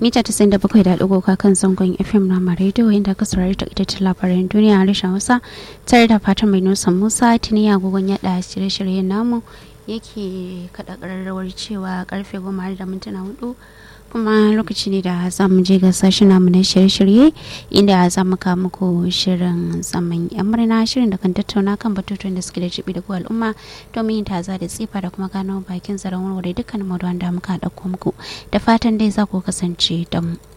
mita ta da bakwai da ɗigo kan zangon fm na rediyo inda ka saurari ta ita ce labaran duniya a rashin hausa tare da fatan mai nusa musa tuni agogon yaɗa shirye-shiryen namu yake kaɗa ƙararrawar cewa karfe goma da mintuna hudu kuma lokaci ne da za mu je ga sashen namu na shirye-shirye inda za mu kawo muku shirin zaman yan murna shirin da kan tattauna kan batutuwan da suke da jibi da al'umma domin yin taza da tsifa da kuma gano bakin zaren warware dukkan maudu'an da muka ɗauko muku da fatan dai za ku kasance da mu.